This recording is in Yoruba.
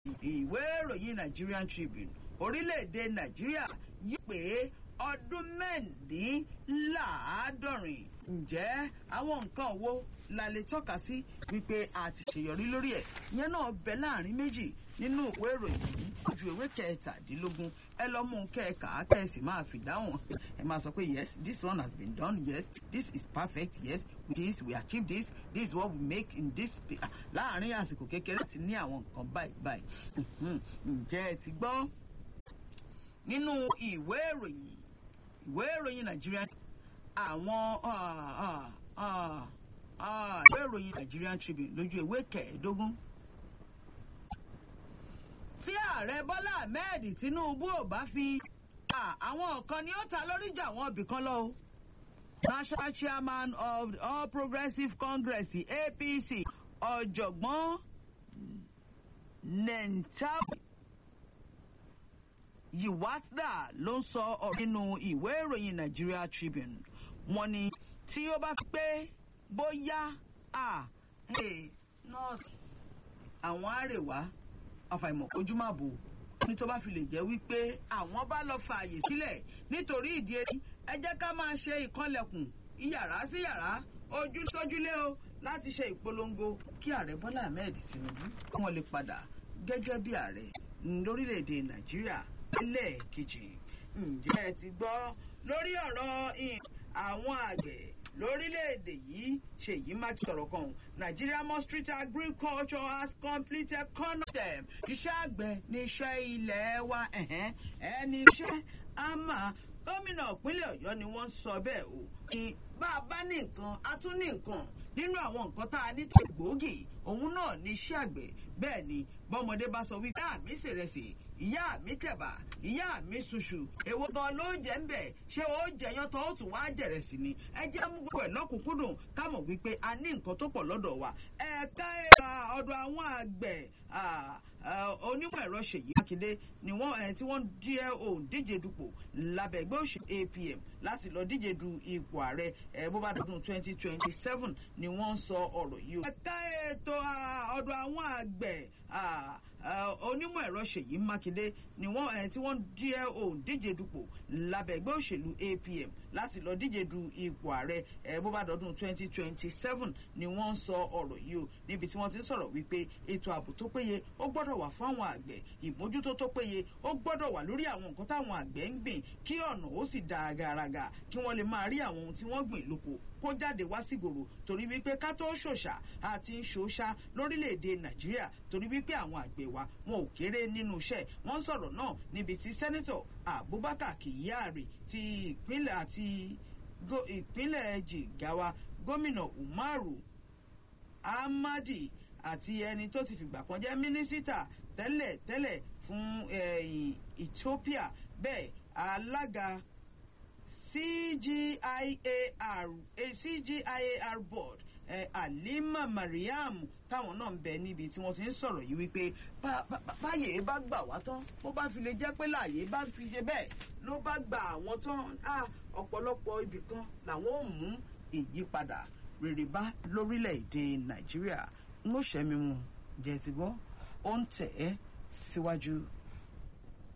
ìwé ìròyìn Nigerian Tribune orílẹ̀-èdè Nàìjíríà yí pé ọdún mẹ́rìndínláàádọ́rin ǹjẹ́ àwọn nǹkan wo la lè tọ́ka sí wípé a ti ṣèyọrí lórí ẹ̀ ìyẹn náà bẹ láàrin méjì nínú ìwé ìròyìn yìí ojú ìwé kẹtàdínlógún ẹ lọ mú un kẹka kẹsì máa fi dáhùn ẹ máa sọ pé yes this one has been done yes this is perfect yes with this we achieve this this is what we make in this láàrin àsìkò kékeré ti ní àwọn nǹkan báyìí báyìí ǹjẹ́ ẹ ti gbọ́ nínú ìwé ìròyìn ìwé ìròyìn Nàìjíríà àwọn ìwé ìròyìn Nigerian Tribune lójú ìwé kẹẹ̀ẹ́dógún tí ààrẹ Bọ́lá Ahmed Tinubu ò bá fi àwọn kan ni ó ta lórí jà wọ́n bì kan lọ o national chairman of the All Progressives Congress APC ọ̀jọ̀gbọ́n Nentawe Yiwatda ló ń sọ ọ̀rọ̀ nínú ìwé ìròyìn Nigeria Tribune wọ́n ní tí ó bá pé bóyá à north àwọn àrèwá àfàìmọ̀ ojú má bò ní tó bá fi lè jẹ́ wípé àwọn bá lọ fààyè sílẹ̀ nítorí ìdí èyí ẹ jẹ́ ká máa ṣe ìkànlẹ̀kùn iyàrá sí yàrá ojú sójúlé o láti ṣe ìpolongo kí ààrẹ Bọ́lá Ahmed Tinubu kí wọ́n lè padà gẹ́gẹ́ bí ààrẹ lórílẹ̀‐èdè Nàìjíríà lẹ́ẹ̀kejì ǹjẹ́ ẹ ti gbọ́ lórí ọ̀rọ̀ àwọn àgbẹ̀ lórílẹ̀‐èdè yìí ṣèyí mákì sọ̀rọ̀ kan Nigeria Ministry of Agriculture has completed concept iṣẹ́ àgbẹ̀ ní iṣẹ́ ilẹ̀ wa ẹni iṣẹ́ àmà gómìnà ìpínlẹ̀ Ọ̀yọ́ ni wọ́n sọ bẹ́ẹ̀ o ní bá a bá ní nǹkan a tún ní nǹkan nínú àwọn nǹkan tá a ní tó gbòógì òun náà ní iṣẹ́ àgbẹ̀ bẹ́ẹ̀ ni bọ́mọdé bá sọ wípé àmì ṣèrẹsì ìyá mi tẹ̀bà ìyá mi ṣuṣu èwo gan ló jẹ́ ń bẹ̀ ṣé ó jẹyàn tó ó tún wá jẹ̀rẹ̀ sí ni ẹ jẹ́ mú gbogbo ẹ̀ lọ́kùnkúndùn ká mọ̀ wípé a ní nǹkan tó pọ̀ lọ́dọ̀ wa ẹ̀ka ẹ̀ka ọ̀dọ̀ àwọn àgbẹ̀ onímọ̀ ẹ̀rọ Ṣèyí Mákindé ni wọ́n tí wọ́n díẹ̀ òun díje dupò lábẹ́ ẹgbẹ́ òṣèlú APM láti lọ díje du ipò ààrẹ bó bá dọdún twenty twenty seven ni wọ́n ń sọ ọ̀rọ̀ yìí o. ẹ̀ka ètò ọ̀dọ̀ àwọn àgbẹ̀ onímọ̀ ẹ̀rọ Ṣèyí Mákindé ni wọ́n tí wọ́n díẹ̀ òun díje dupò lábẹ́ ẹgbẹ́ òṣèlú APM láti lọ díje du ipò ààrẹ bó bá dọdún twenty twenty seven ni wọ́n ń sọ ọ̀rọ̀ yìí o níbi tí wọ́n ti ń sọ̀rọ̀ wípé ètò ààbò tó péye ó gbọ́dọ̀ wà fún àwọn àgbẹ̀ ìmójútó tó péye ó gbọ́dọ̀ wà lórí àwọn nǹkan táwọn àgbẹ̀ ń gbìn kí ọ̀nà ó sì dáa gàràgà kí wọ́n lè máa rí àwọn ohun tí wọ́n gbìn lóko kó jáde wá sígboro torí wípé ká tó ṣòṣà àti ń ṣòṣà lórílẹ̀‐èdè nàìjíríà torí wípé àwọn àgbẹ̀ wa wọn ò kéré nínú iṣẹ́ wọ́n sọ̀rọ̀ náà níbi tí sẹ́nẹ́tọ̀ abubakar kyari ti ìpínlẹ̀ àti ìpínlẹ̀ jigawa gómìnà umaru ahmadi àti ẹni tó ti fìgbà kan jẹ́ mínísítà tẹ́lẹ̀ tẹ́lẹ̀ fún ethiopia bẹ́ẹ̀ alága CGIAR eh, CGIAR board eh, Halima Mariam táwọn náà ń bẹ níbi tí wọ́n ti ń sọ̀rọ̀ yìí wípé báyè bá gbà wá tán bó bá fi lè jẹ́ pé láàyè bá fi ṣe bẹ́ẹ̀ ló bá gba àwọn tán ọ̀pọ̀lọpọ̀ ibì kan làwọn ò mú ìyípadà rere bá lórílẹ̀‐èdè Nàìjíríà ń ó ṣẹ́mi mu jẹ́ ti gbọ́ ó ń tẹ̀ ẹ́ síwájú